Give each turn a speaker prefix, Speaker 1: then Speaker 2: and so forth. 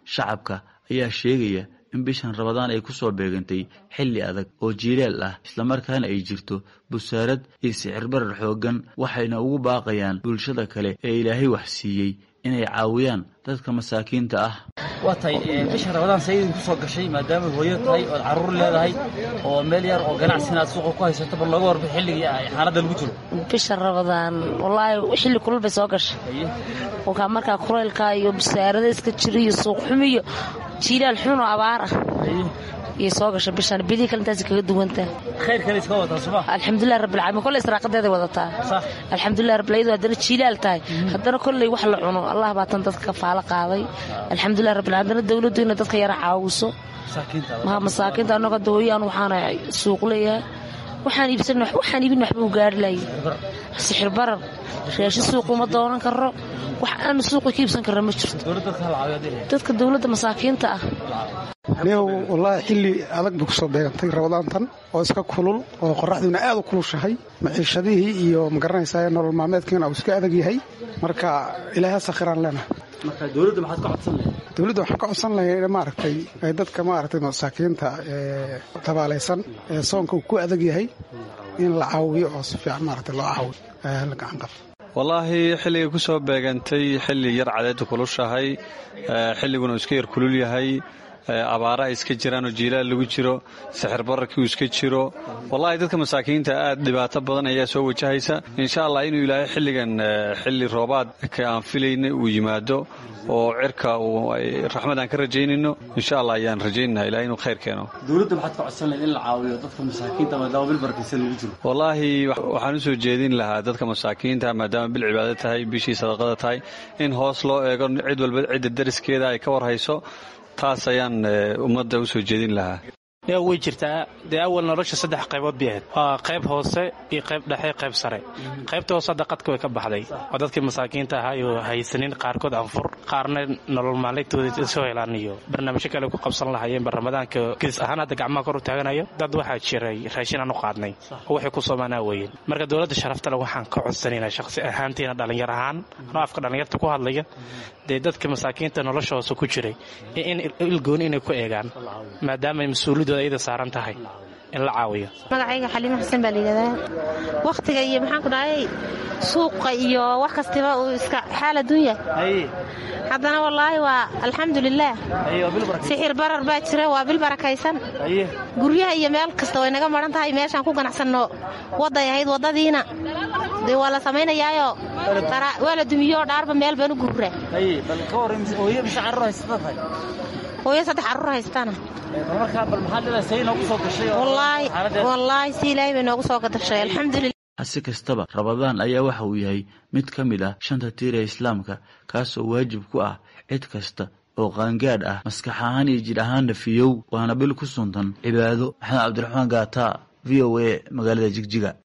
Speaker 1: shacabka ayaa sheegaya in bishan rabadaan ay kusoo beegantay xilli adag oo jiilaal ah islamarkaana ay jirto busaarad iyo sicirbarar xooggan waxayna ugu baaqayaan bulshada kale ee ilaahay wax siiyey inay caawiyaan dadka masaakiinta ah
Speaker 2: waa tahay bisha rabadaan sayidin kusoo gashay maadaama hooyo tahay ood carruur leedahay oo meel yar oo ganacsi aad suuqa ku haysato bal looga warba xilligii ay xaaladda lagu jiro
Speaker 3: bisha rabadaan wallaahi xilli kulul bay soo gashay kolkaa markaa kulaylka iyo busaarada iska jira iyo suuq xumi iyo jiilaal xun oo abaar ah iyay soo gashay bishan bidii kale intaas kaga duwantaa
Speaker 2: khayrkale iska wadataa suma
Speaker 3: alxamdulilah rabbilcaalamiin kolley israaqadeeday wadataa alxamdulilah rabbil iyadoo haddana jiilaal tahay haddana kolley wax la cuno allah baa tan dadka kafaalo qaaday alxamdulilah rabbil haddana dawladdu inay dadka yara caawiso maha masaakiinta annagoo dawooyaan waxaana suuq leeyahay waxaan iibsan waxaan iibin waxba u gaari lahay sixir barar raashin suuq uma doonan karo wax aan suuqa ka iibsan karra ma jirto dadka dawladda masaakiinta ah
Speaker 4: neew wallaahi xilli adag bay kusoo beegantay rabadaantan oo iska kulul oo qoraxdiina aad u kulushahay maciishadihii iyo magaranaysaa nolol maalmeedkiina uu iska adag yahay marka ilaahay sakhiraan leenahay
Speaker 2: dowladda maxaad ka codsan lahayd
Speaker 4: dowladda waxaan ka codsan lahay maaragtay dadka maaragtay masaakiinta ee tabaalaysan ee soonka uu ku adag yahay in la caawiyo oo si fiican maaragtay loo caawiyo la gacan qabto
Speaker 5: wallaahi xilligay ku soo beegantay xilli yar cadeedda kulushahay xilliguna uu iska yar kulul yahay abaara ay iska jiraan oo jiilaal lagu jiro sixir bararkii uu iska jiro wallaahi dadka masaakiinta aad dhibaato badan ayaa soo wajahaysa insha allah inuu ilaahay xilligan xilli roobaadka aan filayna uu yimaado oo cirka raxmad aan ka rajaynayno insha allah ayaan rajaynana ilahay inuu khayr keeno
Speaker 2: dowladda maxaad ka codsan lahayd in la caawiyo dadka masaakiinta maadaama bil barakaysan lagu jiro
Speaker 5: wallaahi waxaan u soo jeedin lahaa dadka masaakiinta maadaama bil cibaado tahay bishii sadaqada tahay in hoos loo eego cid walba cidda dariskeeda ay ka warhayso taas ayaan ummadda u soo jeedin lahaa
Speaker 6: way jirtaa dee awal nolosha saddex qaybood bay ahayd waa qayb hoose iyo qayb dhexe qayb sare qaybta hoose hadda qadka way ka baxday oo dadkii masaakiinta ahaa oo haysanin qaarkood anfur qaarna nolol maalintooda soo helaan iyo barnaamijyo kale ku qabsan lahaayeenba ramadaanka gidis ahaan hadda gacmaha kor u taaganayo dad waxaa jiray raashin aan u qaadnay oo waxay ku soomaanaa weeyeen marka dowladda sharaftale waxaan ka codsanaynaa shaqsi ahaantiina dhallinyar ahaan anoo afka dhallinyarta ku hadlaya dee dadka masaakiinta nolosha hoose ku jiray in ilgooni inay ku eegaan maadaama mas-uuliyadooda ayada saaran tahay in la caawiyo
Speaker 7: magacayga xaliimo xuseen baa layidhahdaa wakhtiga iyo maxaan ku dhahay suuqa iyo wax kastiba uu iska xaal adduunya haddana wallaahi waa alxamdulilaah sixir barar baa jira waa bil barakaysan guryaha iyo meel kasta way naga maran tahay meeshaan ku ganacsanno wadday ahayd waddadiina dee waa la samaynayaayo waa la dumiyoo dhaarba meel baan u guuraa hooyo saddex carruur haystana wallaahi si ilaahay bay noogu soo gadashay alxamdulilah
Speaker 1: hase kastaba rabadaan ayaa waxa uu yahay mid ka mid ah shanta tiir ee islaamka kaasoo waajib ku ah cid kasta oo qaangaadh ah maskax ahaan iyo jidh ahaanna fiyow waana bil ku suntan cibaado maxamed cabdiraxmaan gaata v o a magaalada jigjiga